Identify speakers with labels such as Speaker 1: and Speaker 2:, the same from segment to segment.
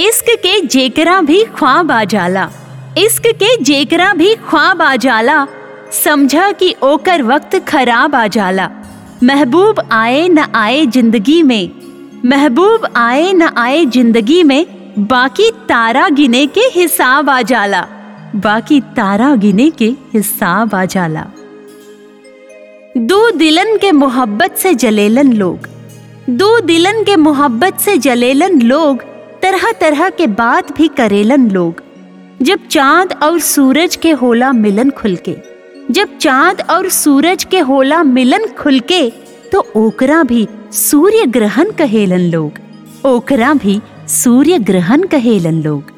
Speaker 1: इश्क के जेकरा भी ख्वाब आ जाला इश्क के जेकरा भी ख्वाब आ जाला समझा कि ओकर वक्त खराब आ जाला महबूब आए न आए जिंदगी में महबूब आए न आए जिंदगी में बाकी तारा गिने के हिसाब आ जाला बाकी तारा गिने के हिसाब आ जाला दो दिलन के मोहब्बत से जलेलन लोग दो दिलन के मोहब्बत से जलेलन लोग तरह तरह के बात भी करेलन लोग जब चांद और सूरज के होला मिलन खुल के जब चांद और सूरज के होला मिलन खुल के तो ओकरा भी सूर्य ग्रहण कहेलन लोग ओकरा भी सूर्य ग्रहण कहेलन लोग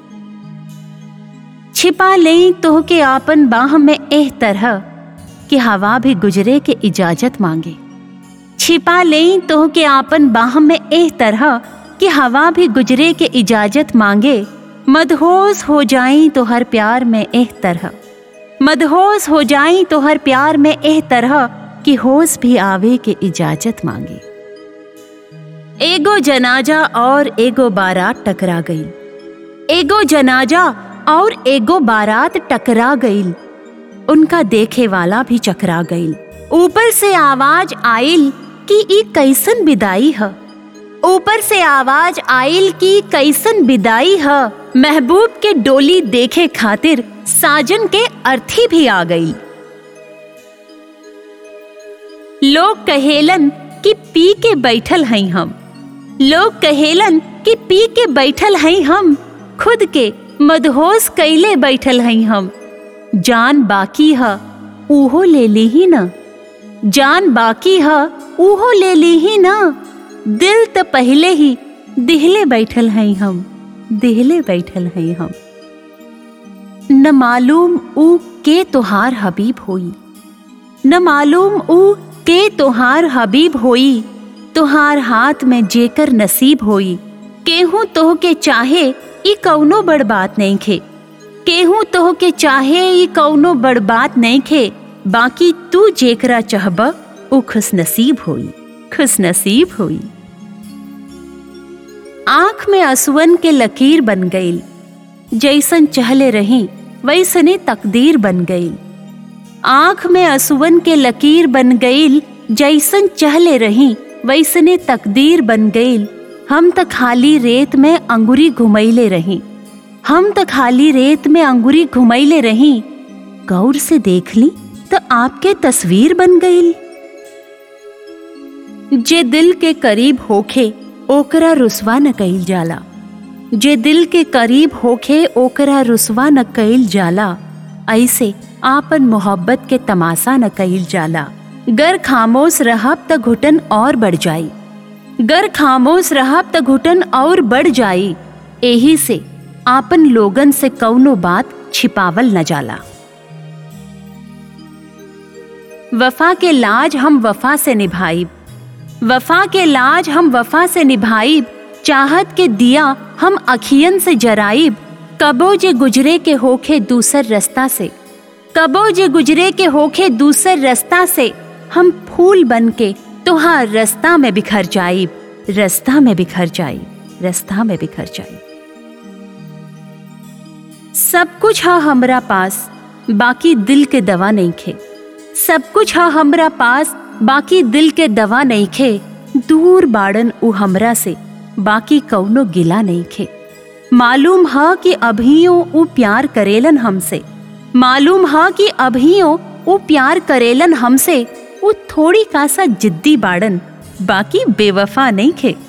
Speaker 1: छिपा ले तो के आपन बाह में एह तरह कि हवा भी गुजरे के इजाजत मांगे छिपा ले तो के आपन बाह में एह तरह कि हवा भी गुजरे के इजाजत मांगे मदहोश हो जाई तो हर प्यार में एह तरह मदहोश हो जाई तो हर प्यार में एह तरह कि होश भी आवे के इजाजत मांगे एगो जनाजा और एगो बारात टकरा गई एगो जनाजा और एगो बारात टकरा गई उनका देखे वाला भी चकरा गई ऊपर से आवाज आइल कि ई कैसन विदाई है ऊपर से आवाज आइल कि कैसन विदाई है महबूब के डोली देखे खातिर साजन के अर्थी भी आ गई लोग कहेलन कि पी के बैठल हई हम लोग कहेलन कि पी के बैठल हई हम खुद के मदहोश कैले बैठल हई हम जान बाकी है उहो ले ली ही ना जान बाकी है उहो ले ली ही ना दिल तो पहले ही दिहले बैठल हई हम दिहले बैठल हई हम न मालूम ऊ के तोहार हबीब होई न मालूम ऊ के तोहार हबीब होई तोहार हाथ में जेकर नसीब होई केहू तोह के चाहे ई कौनो बड़ बात नहीं खे केहू तोह के चाहे ई कौनो बड़ बात नहीं खे बाकी तू जेकरा चाहब ऊ खुश नसीब होई खुश नसीब होई आंख में असुवन के लकीर बन गईल जैसन चहले रही वैसने तकदीर बन गईल आंख में असुवन के लकीर बन गईल जैसन चहले रही वैसने तकदीर बन गईल हम त खाली रेत में अंगुरी घुमैले रही हम त खाली रेत में अंगुरी घुमैले रही गौर से देख ली तो आपके तस्वीर बन गईल जे दिल के करीब होखे ओकरा रुसवा न कईल जाला जे दिल के करीब होखे ओकरा रुसवा न कईल जाला ऐसे आपन मोहब्बत के तमाशा न कईल जाला गर खामोश रहब त घुटन और बढ़ जाई गर खामोश रहब त घुटन और बढ़ जाई एही से आपन लोगन से कौनो बात छिपावल न जाला वफा के लाज हम वफा से निभाइब वफा के लाज हम वफा से निभाइब चाहत के दिया हम अखियन से जराइब कबो जे गुजरे के होखे दूसर रास्ता से कबो जे गुजरे के होखे दूसर रास्ता से हम फूल बन के तुहार रास्ता में बिखर जाइब रास्ता में बिखर जाइब रास्ता में बिखर जाइब सब कुछ है हमरा पास बाकी दिल के दवा नहीं खे सब कुछ है हमरा पास बाकी दिल के दवा नहीं खे दूर बाड़न उ हमरा से बाकी कौनो गिला नहीं खे मालूम है कि अभियो उ प्यार करेलन हमसे मालूम है कि अभियो उ प्यार करेलन हमसे उ थोड़ी कासा जिद्दी बाड़न बाकी बेवफा नहीं खे